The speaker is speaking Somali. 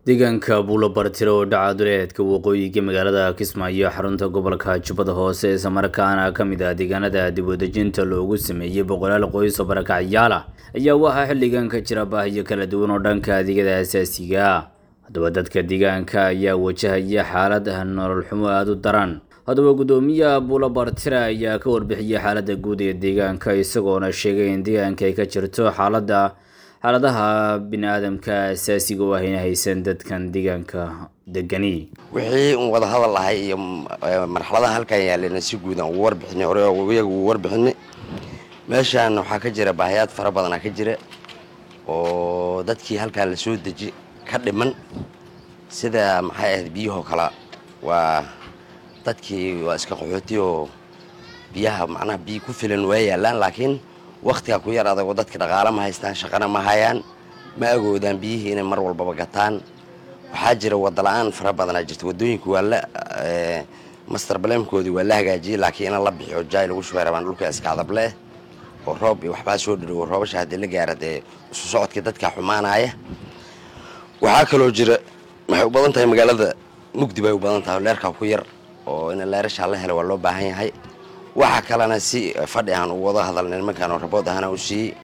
deegaanka buulobartiro oo dhaca duleedka waqooyiga magaalada kismaayo xarunta gobolka jubbada hoose islamarkaana ka mid ah deegaanada dibwadejinta loogu sameeyey boqolaal qoys oo barakacyaal ah ayaa waxaa xilligan ka jira baahiyo kala duwan oo dhanka adeegyada asaasiga ah haddaba dadka deegaanka ayaa wajahaya xaalad nolol xumo aada u daran haddaba guddoomiyaha buulobartira ayaa ka warbixiyey xaaladda guud ee deegaanka isagoona sheegay in deegaanka ay ka jirto xaaladda xaaladaha bini-aadamka asaasiga oo ahayna haysan dadkan deegaanka degani wixii un wada hadal ahay iyo marxaladaha halkan yaalena si guud aan ugu warbixinay hore iyaga ugu warbixinay meeshaan waxaa ka jira baahiyaad fara badanaa ka jira oo dadkii halkaan la soo deji ka dhiman sida maxay ahayd biyahoo kale waa dadkii waa iska qaxooti oo biyaha macnaha biyo ku filan waa yaalaan laakiin waktiga ku yar adagoo dadka dhaqaale ma haystaan shaqana ma hayaan ma agoodaan biyihii inay mar walbaba gataan waxaa jira wadala-aan fara badanaa jirta wadooyinka waa la master blamkoodii waa la hagaajiyey laakiin in la bixiyo jaay lagu shubay rabaan dhulka iska adableh oo roob iyo waxbaa soo dharowo roobasha haddii la gaara dee isu socodkii dadka xumaanaya waxaa kaloo jira waxay u badan tahay magaalada mugdi bay u badan tahay leerkaa ku yar oo in leerashaa la helo waa loo baahan yahay waxa kalena si fadhi aan u wada hadalna nimankaan oo rabood ahana u siiyey